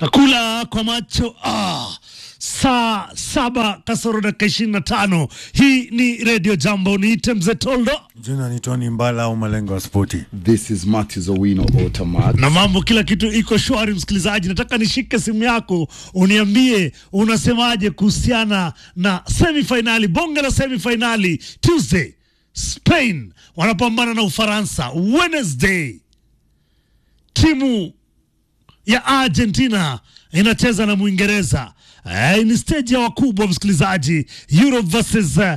Kula kwa macho ah. Saa saba kasoro dakika ishirini na tano. Hii ni redio Jambo, niite mzee Toldo Jina ni Tony Mbala au Malengo ya Spoti. This is Matthews Owino Automat. na mambo, kila kitu iko shwari. Msikilizaji, nataka nishike simu yako uniambie unasemaje kuhusiana na semifinali, bonge la semifinali Tuesday, Spain wanapambana na Ufaransa. Wednesday timu ya Argentina inacheza na Mwingereza. Eh, ni stage ya wakubwa msikilizaji, Europe versus eh,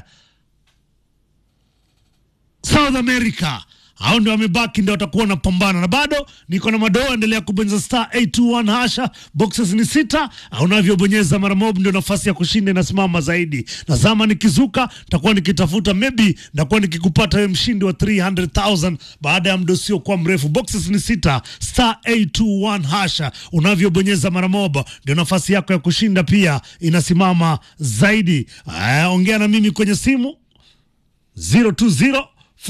South America hao ndio wamebaki, ndio watakuwa wanapambana, na bado niko na madoa. Endelea kubonyeza star 821 hasha, boxes ni sita. Unavyobonyeza mara mob, ndio nafasi ya kushinda inasimama zaidi. Na zama nikizuka, nitakuwa nikitafuta, maybe nitakuwa nikikupata wewe mshindi wa 300,000 baada ya muda sio kwa mrefu. Boxes ni sita, star 821 hasha. Unavyobonyeza mara mob, ndio nafasi yako ya kushinda pia inasimama zaidi. Aya, ongea na mimi kwenye simu 020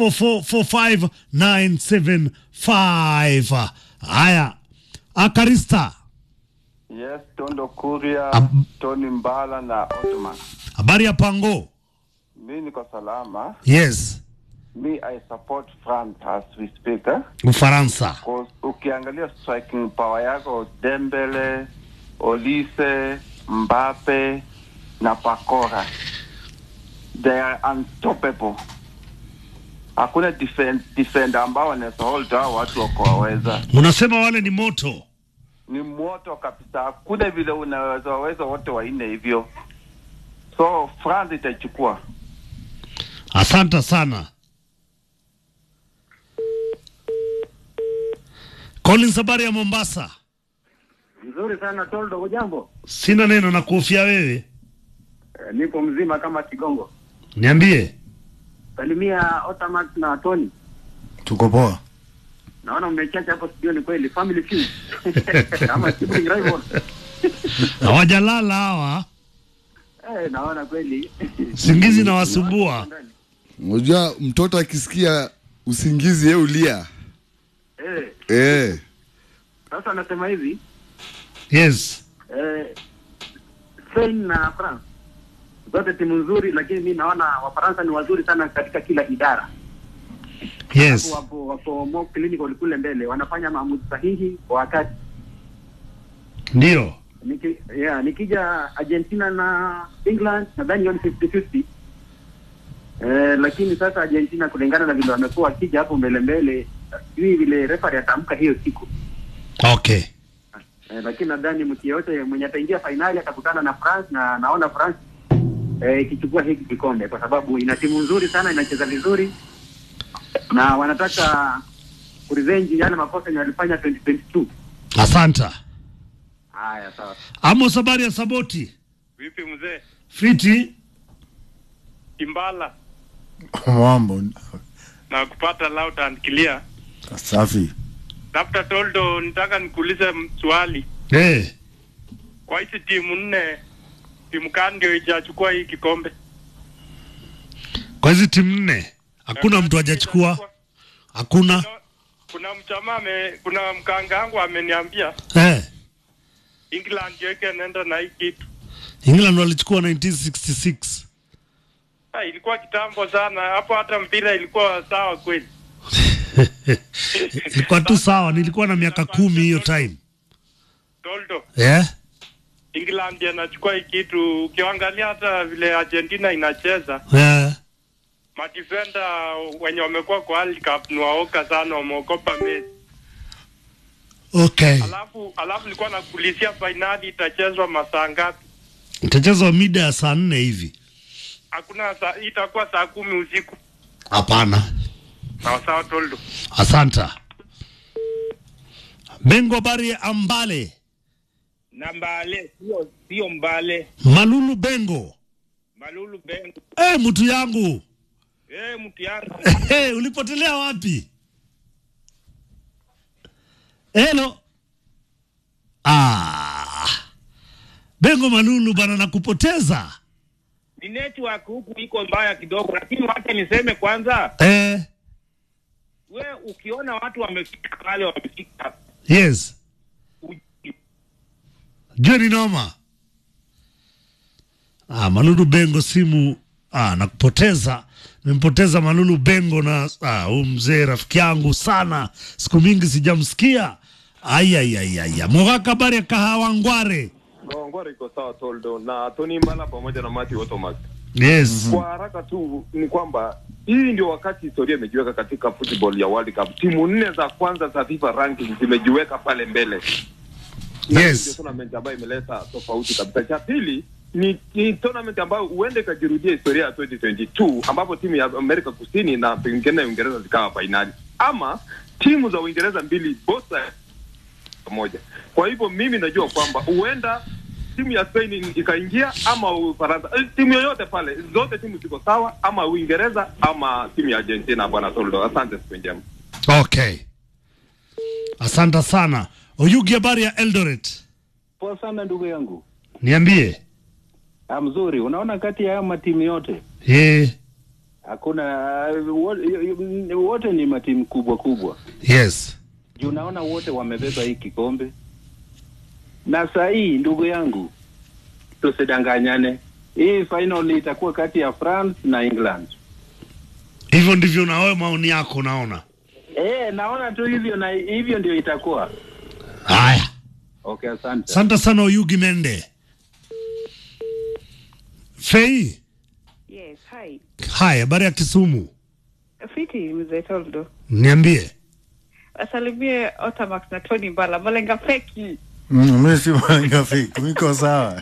4445975. Haya, Akarista, Yes, Tondo Kuria, Ab- Tony Mbala na Ottoman. habari ya Pango? Mi niko salama. Yes, Mi I support France as we speak. Eh? Ufaransa. 'Cause ukiangalia striking power yako Dembele, Olise, Mbappe na Pakora. They are unstoppable. Hakuna defend, defender ambao wanaweza hold hao watu wakawaweza. Unasema wale ni moto. ni moto kabisa, hakuna vile unaweza waweza wote wanne hivyo, so France itachukua. Asante sana Collins, habari ya Mombasa? Nzuri sana Toldo, hujambo? Sina neno na kuhofia wewe, E, nipo mzima kama Kigongo. niambie. Salimia Otamax na Tony. Tuko poa. Naona mmechacha hapo studioni kweli, family feud ama sibling rival. Hawajalala hawa, Eh, naona kweli singizi na wasumbua. Unajua mtoto akisikia usingizi yeye ulia. Eh, Eh, sasa anasema hivi Yes, eh, Spain na France zote timu nzuri, lakini mi naona Wafaransa ni wazuri sana katika kila idara. yes, Wapo wapo more clinical kule mbele, wanafanya maamuzi sahihi kwa wakati. ndio. Niki, yeah, nikija Argentina na England nadhani hiyo ni 50-50. Eh, lakini sasa Argentina kulingana na vile wamekuwa wakija hapo mbele mbele, sijui vile referee atamka hiyo siku Okay, eh, lakini nadhani mtu yeyote mwenye ataingia fainali atakutana na France na naona France eh, ikichukua hiki kikombe kwa sababu ina timu nzuri sana, inacheza vizuri na wanataka kurevenge yale makosa yenye walifanya 2022. asanta. Haya, sawa. Amos, habari ya Saboti? Vipi mzee Fiti. Kimbala Mambo na kupata loud and clear. safi. Dr. Toldo, nitaka nikuulize m- swali. Eh, Kwa hizi timu nne, timu gani ndio ijachukua hii kikombe? kwa hizi timu nne hakuna mtu hajachukua, hakuna. Kuna- Kuna mchama ame, kuna mkanga wangu ameniambia Eh, England ndio ike nenda na hii kitu. England walichukua 1966. Ha, ilikuwa kitambo sana hapo, hata mpira ilikuwa sawa kweli. Ilikuwa tu sawa, nilikuwa na miaka kumi hiyo time. Toldo, Eh, England ndio inachukua hii kitu. Ukiangalia hata vile Argentina inacheza eh, madefenda wenye wamekuwa kwa World Cup ni waoga sana, wameogopa Messi. okay. Alafu alafu nilikuwa nakulisia fainali itachezwa masaa ngapi? Itachezwa mida ya saa nne hivi. Hakuna saa, itakuwa saa kumi usiku. Hapana, Sawa sawa, Toldo. asanta. Bengo, habari ya Ambale, na Mbale sio sio Mbale, Malulu Bengo. Malulu Bengo. Eh, mtu yangu Eh, mtu yangu Eh, ulipotelea wapi? Hello. Ah. Bengo Malulu bana nakupoteza. ni network huku iko mbaya kidogo, lakini wacha niseme kwanza, Eh, we ukiona watu wamefika pale wamefika yes. uji- jua ni noma. Ah, Malulu Bengo simu ah, nakupoteza nimempoteza Malulu Bengo na ah, huyu mzee rafiki yangu sana, siku mingi sijamsikia. Ayayayaya, Mogaka, habari ya kahawa Ngware? Ngwara iko sawa Toldo na Tony Mbala pamoja na Matthew Otomax. Yes. Kwa haraka tu ni kwamba hii ndio wakati historia imejiweka katika football ya World Cup. Timu nne za kwanza za FIFA ranking zimejiweka pale mbele. Na hii Yes. ndio tournament ambayo imeleta tofauti kabisa. Cha pili ni, ni tournament ambayo huenda ikajirudia historia ya 2022 ambapo timu ya Amerika Kusini na pengine Uingereza zikawa fainali ama timu za Uingereza mbili both sides pamoja. Kwa hivyo mimi najua kwamba huenda timu ya Spain ikaingia ama Ufaransa, eh, timu yoyote pale, zote timu ziko sawa, ama Uingereza ama timu ya Argentina. Bwana Toldo, asante, siku njema. Okay, asante sana. Oyugi, habari ya Eldoret? Poa sana ndugu yangu. Niambie. Ah, mzuri. Unaona kati ya haya matimu yote Eh, hakuna wo- wote ni matimu kubwa kubwa. yes. Juu naona wote wamebeba hii kikombe. Na saa hii ndugu yangu, tusidanganyane. Hii final itakuwa kati ya France na England. Hivyo ndivyo na wewe maoni yako unaona? Eh, naona tu hivyo na hivyo ndio itakuwa. Haya, Okay, asante. asante sana Oyugi Mende. Fei, Yes, hi. haya, habari ya Kisumu? Fiti mzee Toldo. Niambie. Wasalimie Otamax na Tony Mbala, malenga feki. Mm, mi si malenga fake, miko sawa.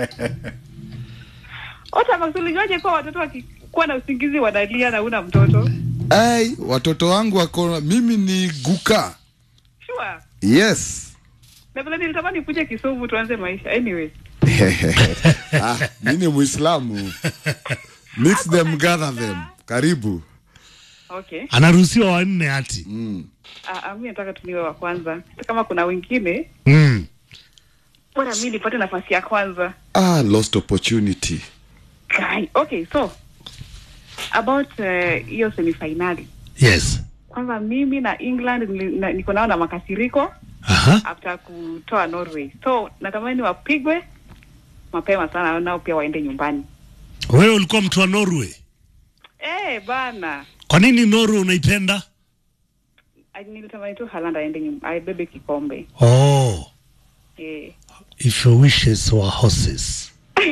Otamax, ulijuaje kuwa watoto wakikuwa na usingizi wanalia na una mtoto? Ai, watoto wangu wako mimi ni guka. Sure. Yes. Na vile nilitamani kuje Kisumu tuanze maisha. Anyway, ah, mi ni Muislamu. Mix them, gather them. Karibu. okay. Anaruhusiwa wanne hati. Mm. Ah, ah, mimi nataka tuniwe wa kwanza. Hata kama kuna wengine, Mm. bora mimi nipate nafasi ya kwanza. Ah, lost opportunity. Kai. Okay, so about eh, hiyo semifinali. Yes. Kwanza mimi na England nili- na- niko nao na makasiriko Aha. after kutoa Norway. So natamani wapigwe mapema sana, nao pia waende nyumbani. Wewe ulikuwa mtu wa Norway. Eh bana, Kwa nini Norway unaipenda? Ai, nilitamani tu Haaland aende nyum- aibebe kikombe. Oh, Eh. if your wishes were horses.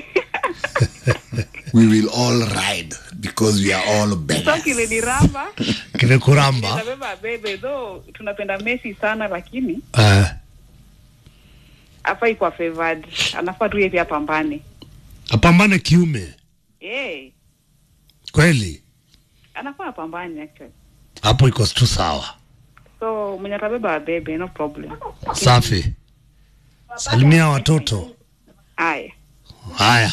We will all ride because we are all So beggars. kiliniramba Kimekuramba. nitabeba bebe, though tunapenda Messi sana, lakini Uh, afai kwa favored, anafaa tu yeye pia apambane. apambane kiume. Eh, Kweli. anafaa apambane actually. Hapo iko tu sawa. So mwenye atabeba abebe, no problem. Safi. Salimia watoto. Haya. Haya.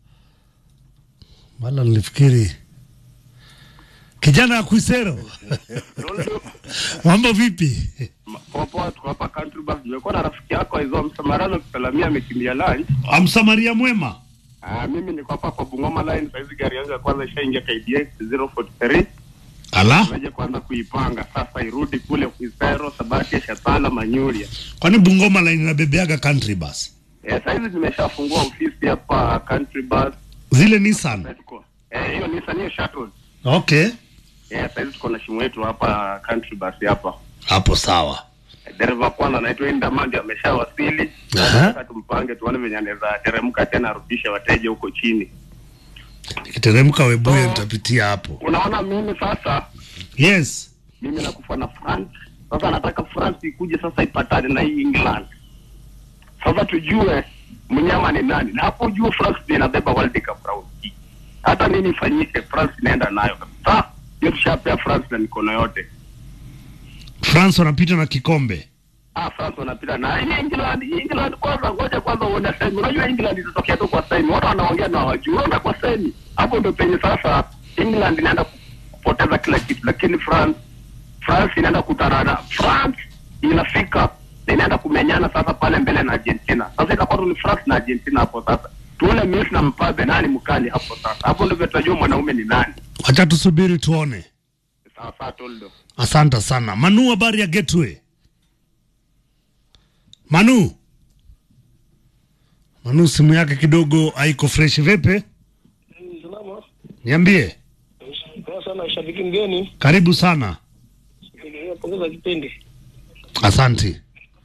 Wala nilifikiri kijana wa Kuisero. Mambo vipi? Poa, tuko hapa country bus. Nimekuwa na rafiki yako hizo msamarano kisalamia amekimbia lunch. Amsamaria mwema. Ah, mimi niko hapa kwa Bungoma line saizi gari yangu ya kwanza ishaingia KDX 043. Ala, Naje kwanza kuipanga sasa irudi kule Kuisero, Sabati, Shatala, Manyuria. kwani Bungoma line inabebeaga country bus? Eh, saizi nimeshafungua ofisi hapa country bus. Zile Nissan. Tuko. Eh, hiyo Nissan hiyo shuttle. Okay, Eh, saizi tuko na shimu yetu hapa country bus hapa. hapo sawa. Dereva kwanza anaitwa Indamandi ameshawasili. Aha. Nataka tumpange tuone venye anaweza teremka tena arudishe wateja huko chini. Nikiteremka Webuye nitapitia hapo. Unaona mimi sasa Yes. mimi nakufa na France. Sasa nataka France ikuje sasa ipatane na hii England. Sasa tujue mnyama ni nani, na hapo ujue France ndio inabeba World Cup round hii. Hata nini ifanyike, France inaenda nayo kabisa. Hiyo tushapea France na mikono yote. France wanapita na kikombe. Ah, France wanapita na hii England. hii England kwanza, ngoja kwanza uone semi. Unajua England itatokea tu kwa semi, watu wanaongea na hawajui. Unaona kwa semi, hapo ndio penye sasa England inaenda kupoteza kila kitu, lakini France France inaenda kutarana. France inafika na inaenda kumenyana sasa pale mbele na Argentina. Sasa itakuwa tu ni France na Argentina hapo sasa. Tuone Messi na Mbappe nani mkali hapo sasa. Hapo ndio tutajua mwanaume ni nani. Wacha tusubiri tuone. Sawa sawa Toldo. Asante sana Manu, habari ya Gateway? Manu, Manu simu yake kidogo haiko fresh. Vipi? Salama. Niambie. Poa sana shabiki mgeni. Karibu sana. Pongeza kipindi. Asante.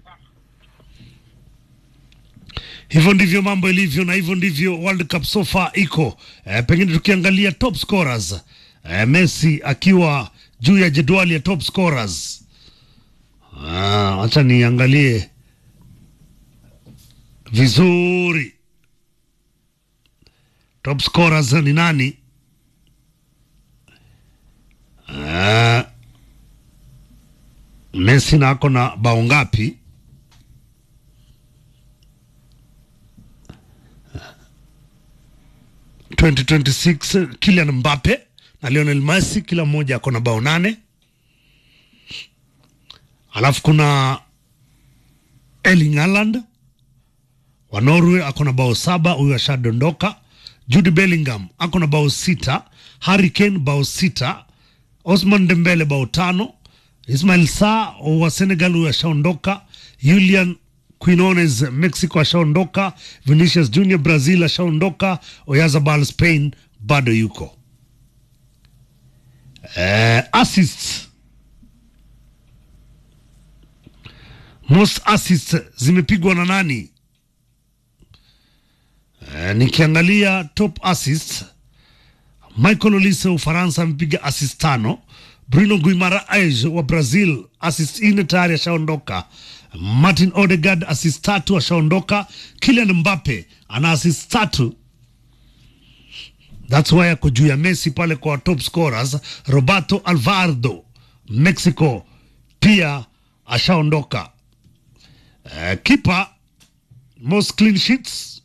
Hivyo ndivyo mambo ilivyo na hivyo ndivyo World Cup so far iko. E, pengine tukiangalia top scorers e, Messi akiwa juu ya jedwali ya top scorers. Ah, acha niangalie vizuri top scorers ni nani? Ah, Messi na ako na bao ngapi? Uh, 2026 Kylian Mbappe na Lionel Messi kila mmoja ako na bao nane. Alafu kuna Erling Haaland wa Norway ako na bao saba, huyu ashadondoka. Jude Bellingham ako na bao sita, Harry Kane bao sita, Osman Dembele bao tano, Ismail Sa wa Senegal huyu ashaondoka, Julian Quinones Mexico ashaondoka, Vinicius Junior Brazil ashaondoka, Oyarzabal Spain bado yuko. Eh, assists most assists zimepigwa na nani? Eh, nikiangalia top assists Michael Olise wa Ufaransa amepiga assist tano. Bruno Guimaraes wa Brazil assist nne tayari ashaondoka. Martin Odegaard assist tatu ashaondoka. Kylian Mbappe ana assist tatu. That's why ako juu ya Messi pale kwa top scorers. Roberto Alvarado Mexico pia ashaondoka. Uh, keeper most clean sheets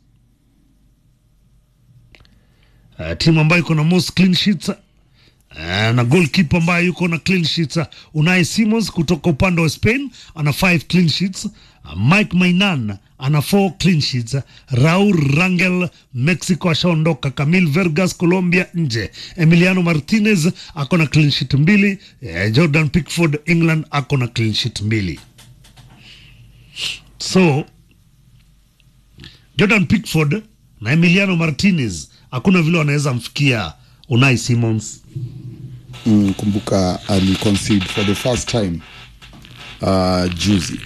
uh, timu ambayo iko na most clean sheets uh, na goalkeeper ambaye yuko na clean sheets uh, Unai Simons kutoka upande wa Spain ana 5 clean sheets uh, Mike Mainan ana 4 clean sheets uh, Raul Rangel Mexico ashaondoka Camille Vergas Colombia nje Emiliano Martinez ako na clean sheet mbili uh, Jordan Pickford England ako na clean sheet mbili so Jordan Pickford na Emiliano Martinez hakuna vile wanaweza mfikia Unai Simons. mm, kumbuka aliconcede for the first time uh, juzi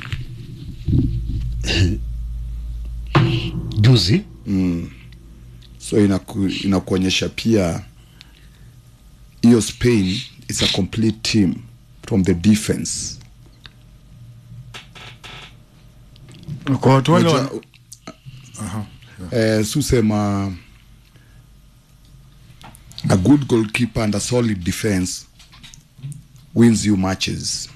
juzi mm. so inaku, inakuonyesha pia hiyo Spain is a complete team from the defense Kwa watu wale Unajua, wa- Aha. eh, susema a good goalkeeper and a solid defense wins you matches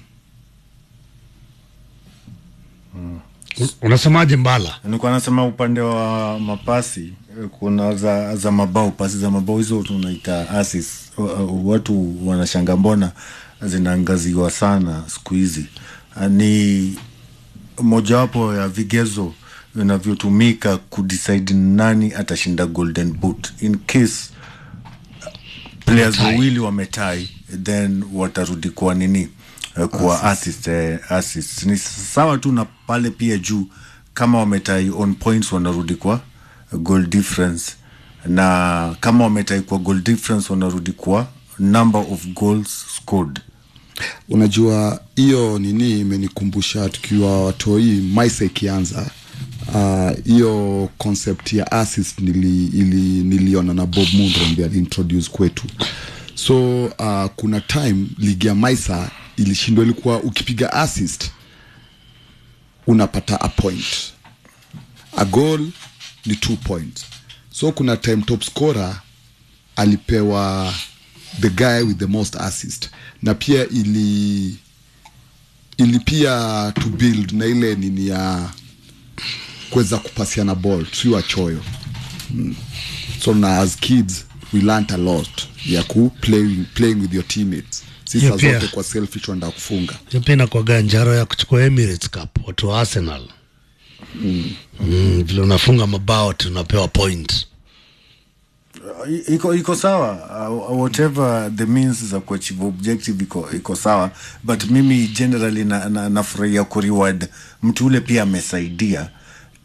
Unasemaje Mbala? nilikuwa nasema upande wa mapasi eh, kuna za, za mabao pasi za mabao hizo tunaita assist. Wa- wa- watu wanashanga mbona zinaangaziwa sana siku hizi Ah, ni mojawapo ya vigezo vinavyotumika kudecide nani atashinda golden boot in case players Wametie. wawili wametai then watarudi kwa nini eh, kwa assist, eh, assist. ni sawa tu na pale pia juu kama wametai on points wanarudi kwa goal difference na kama wametai kwa goal difference wanarudi kwa number of goals scored unajua hiyo nini imenikumbusha tukiwa watoi maisa ikianza ah, hiyo uh, concept ya assist nili, ili, niliona na bob mundro ndiye aliintroduce kwetu so uh, kuna time ligi ya maisa ilishindwa ilikuwa ukipiga assist unapata a point a goal ni two points so kuna time top scorer alipewa the guy with the most assist na pia ili ili pia to build na ile nini ya kuweza kupasiana ball sio choyo mm. so na as kids we learnt a lot ya ku play, playing with your teammates si Hiyo saa pia. zote kwa selfish wanda kufunga Hiyo pia inakuwaga njaro ya kuchukua Emirates Cup, watu wa Arsenal. mm. Mm, vile unafunga mabao tunapewa point. I- iko iko sawa uh, whatever the means za kuachieve objective iko iko sawa but mimi generally na, na, nafurahia kureward mtu ule pia amesaidia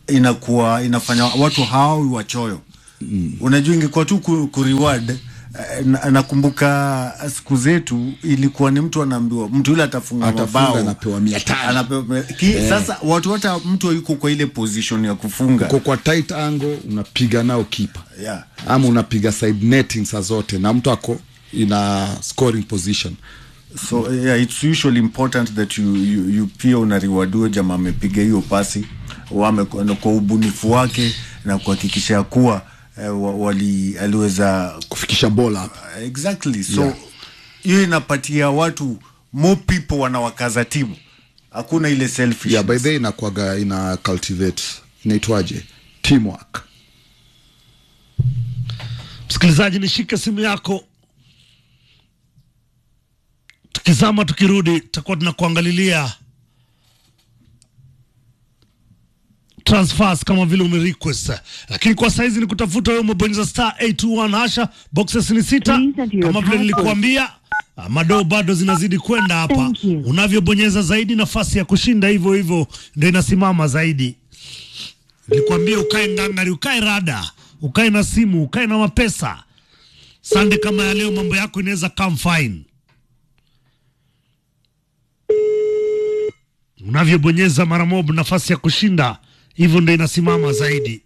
inakuwa inafanya watu hawawi wachoyo mm. unajua ingekuwa tu ku, ku reward eh, na- nakumbuka siku zetu ilikuwa ni mtu anaambiwa mtu yule atafunga Atafunga, mabao anapewa mia tano. anapewa ki, Eh. sasa watu hata mtu yuko kwa ile position ya kufunga uko kwa tight angle unapiga nao kipa yeah. ama unapiga side netting saa zote na mtu ako ina scoring position so yeah, it's usually important that you, you, you pia unariwadue jamaa amepiga hiyo pasi wame, kwa ubunifu wake na kuhakikisha ya kuwa eh, wa- wali aliweza kufikisha bola exactly so Yeah. hiyo inapatia watu more people wanawakaza timu hakuna ile selfish yeah, by the way inakwaga ina cultivate inaitwaje teamwork Msikilizaji, nishike simu yako, tukizama tukirudi, tutakuwa tunakuangalilia transfers kama vile umerequest, lakini kwa saizi ni kutafuta wewe umebonyeza star 821 hasha, boxes ni sita kama vile nilikuambia. ah, Madoo bado zinazidi kwenda hapa, unavyobonyeza zaidi nafasi ya kushinda hivyo hivyo ndio inasimama zaidi. Nilikwambia ukae ngangari, ukae rada, ukae na simu, ukae na mapesa. Sande kama ya leo, mambo yako inaweza come fine. Unavyobonyeza mara mob, nafasi ya kushinda hivyo ndio inasimama zaidi.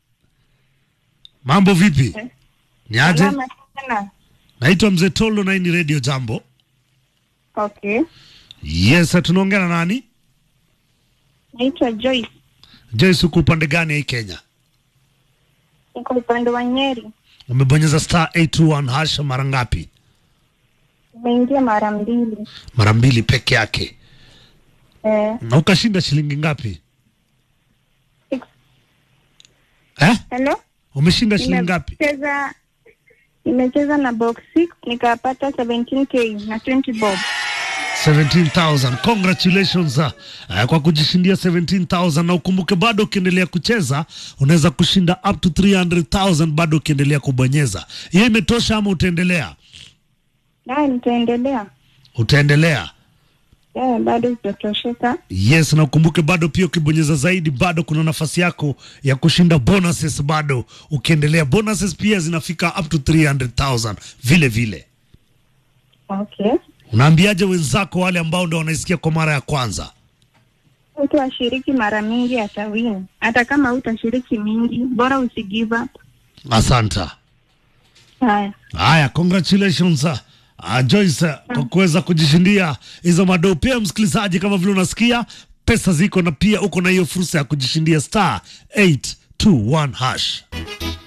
Mambo vipi? Ni aje? Salama sana. Naitwa Mzee Tolo na hii ni Radio Jambo. Okay. Yes, tunaongea na nani? Naitwa Joyce. Joyce, uko upande gani hii Kenya? Niko upande wa Nyeri. Umebonyeza star 821 hasha mara ngapi? Nimeingia mara mbili. Mara mbili peke yake. Eh, Na ukashinda shilingi ngapi? Six. Eh? hello? Umeshinda shilingi ngapi? Nimecheza nimecheza na box 6 nikapata 17k na 20 bob. 17,000. Congratulations uh, uh, kwa kujishindia 17,000 na ukumbuke bado ukiendelea kucheza unaweza kushinda up to 300,000 bado ukiendelea kubonyeza. Hiyo imetosha ama utaendelea? Na nitaendelea. Utaendelea. Eh, bado sijatosheka. Yes, na ukumbuke bado pia ukibonyeza zaidi bado kuna nafasi yako ya kushinda bonuses bado ukiendelea. Bonuses pia zinafika up to 300,000 vile vile. Okay. Unaambiaje wenzako wale ambao ndo wanaisikia kwa mara ya kwanza? Mtu ashiriki mara mingi atawin. Hata kama utashiriki mingi, bora usi give up. Asanta. Haya. Haya, congratulations uh, uh, Joyce uh, kwa kuweza kujishindia hizo madoo. Pia msikilizaji, kama vile unasikia pesa ziko na pia uko na hiyo fursa ya kujishindia star 821 hash.